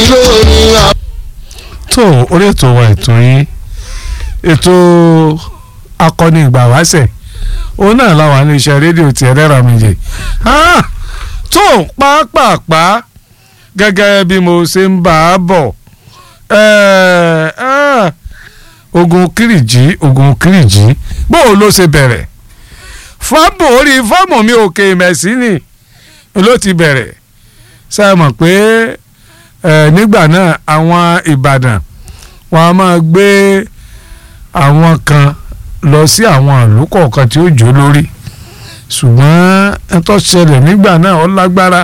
lórí àwọn. tó orí ètò wa ètò yín ètò akọni ìgbà wáṣẹ̀ òun náà làwọn iléeṣẹ́ rédíò ti ẹlẹ́rọ méje tó pàápàá gẹ́gẹ́ bí mo ṣe ń bá a bọ̀ ogun kìrìjì ogun kìrìjì bóò ló ṣe bẹ̀rẹ̀ fábò orí fọ́ọ̀mù mi òkè ìmẹ̀sí ni ló ti bẹ̀rẹ̀ ṣe é mọ̀ pé nígbà náà àwọn Ìbàdàn wọn a máa gbé àwọn kan lọ sí àwọn ìlú kọ̀ọ̀kan tí ó jó lórí ṣùgbọ́n ẹ tó ṣẹlẹ̀ nígbà náà ó lágbára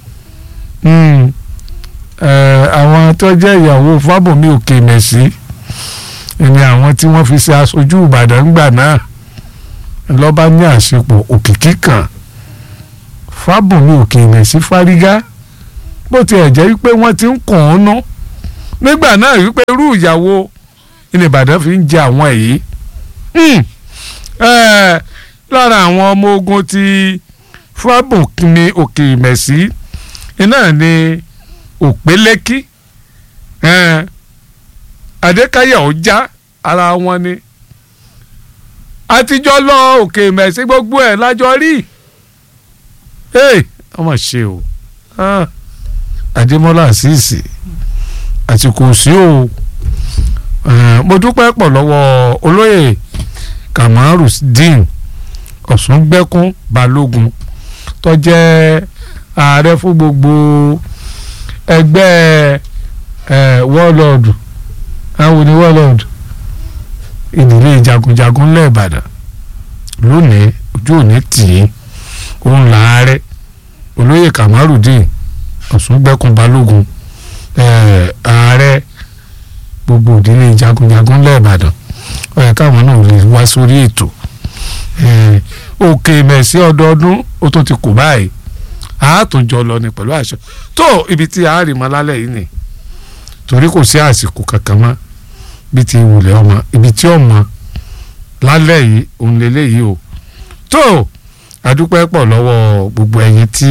àwọn tó jẹ́ ìyàwó fábòmí òkè mẹ̀sí ni àwọn tí wọ́n fi ṣe aṣojú Ìbàdàn ńgbà náà lọ́ba ní àṣepọ̀ òkìkí kan fábòmí òkè mẹ̀sí fárígá bó tiẹ̀ jẹ́ wípé wọ́n ti ń kàn án ná nígbà náà wípé irú ìyàwó ilẹ̀ Ìbàdàn fi ń jẹ àwọn èyí lára àwọn ọmọ ogun ti fábòmí òkè mẹ̀sí iná ni òpélékí adékáyà ọjà ara wọn ni àtijọ́ lọ òkè mẹ̀sí gbogbo ẹ̀ lájọ rí ọmọ ṣe o adémọ́lá àṣìṣì àti kò sí o mo dúpẹ́ pọ̀ lọ́wọ́ olóyè kamaru dín ọ̀ṣungbẹ́kún balógun tó jẹ́ ààrẹ fún gbogbo ẹgbẹ́ wọ́ọ̀lọ́ọ̀dù àwọn ní wọ́ọ̀lọ́ọ̀dù ìdílé jagunjagun lẹ́ẹ̀bàdàn lónìí ojú òní tì í òun làárẹ̀ olóyè kamarudin ọ̀ṣungbẹ́kun balógun ààrẹ gbogbo ìdílé jagunjagun lẹ́ẹ̀bàdàn ó yẹ káwọn náà lè wá sórí ètò òkè mẹ̀sí ọdọọdún ó tún ti kù báyìí àátòjọ lọ ni pẹ̀lú àṣẹ tó ibi tí a rí mọ́ lálẹ́ yìí ni torí kò sí àsìkò kankan mọ́ bí ti wùlẹ̀ ọmọ ibi tí ọmọ lálẹ́ yìí òun lélẹ́ yìí o tó adúpẹ́ pọ̀ lọ́wọ́ gbogbo ẹ̀yin tí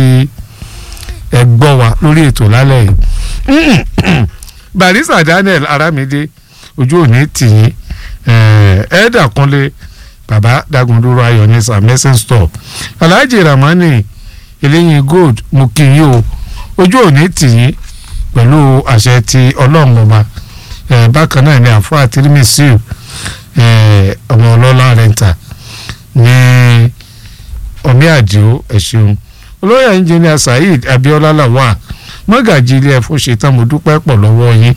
ẹ gbọ́ wa lórí ètò lálẹ́ yìí barista Daniel Aramide ojú òní tìyín ẹ̀ẹ́dà kúnlé baba dagunduro ayọ̀ ní samson store alhaji ramani eléyìn gold mo kí yín o ojú òní tìyín pẹ̀lú àṣẹ ti ọlọ́run ọba bákan náà ni àfọ àtìrímìsíù ọmọ ọlọ́lá rẹ̀ǹtà ní ọmí àdìo ẹ̀ṣẹ̀un olóyè ẹnjìnìà saheed abiola lawal mọ́gàjì ilé ẹ̀fọ́ ṣetán mo dúpẹ́ pọ̀ lọ́wọ́ yín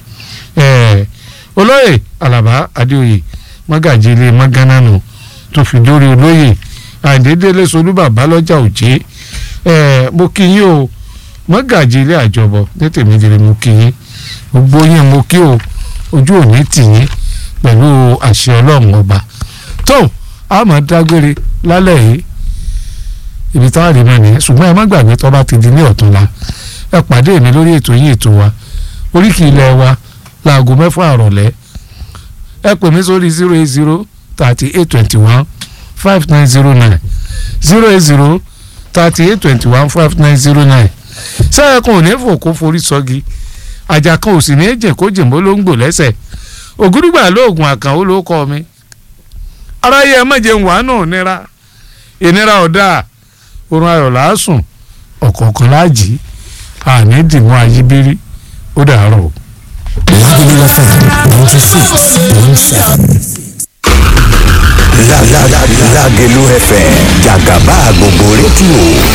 olóyè alaba adéoyè mọ́gàjì ilé mọ́gánánù tó fi dórí olóyè àìdédélé solúbàbá lọ́jà òjé mo kí yín o mọ́gàjì ilé àjọbọ ní tèmídìrí mo kí yín gbogbo yín mo kí o ojú òní tì yín pẹ̀lú àṣẹ ọlọ́run ọba tó a máa dágbére lálẹ́ yìí ibi táwọn àdìmọ́ nìyẹn ṣùgbọ́n ẹ má gbàgbé tó bá ti di ní ọ̀túnla ẹ pàdé mi lórí ètò yín ètò wa oríkì ilẹ̀ wa láago mẹ́fà àrọ̀lẹ́ ẹ pè mí sórí zero eight zero thirty eight twenty one five nine zero nine zero eight zero thirty eight twenty one five nine zero nine sẹ́yìn kan ò ní fò kó forí sọ́gi àjà kan ò sì ní jẹ́ kó jìnbó ló ń gbò lẹ́sẹ̀ ògúdùgbà lóògùn àkànwó ló kọ́ mi aráyé ẹ má jẹun wàánù nira ìnira ọ̀dà orun ayọ̀ làásùn ọ̀kọ̀ọ̀kan láàjì àní dìmú ayíbírí ó dàárọ̀ o. Lágbèlú FM ninety six point seven. Lágẹ̀lú FM jàgàbá gbogbo rédíò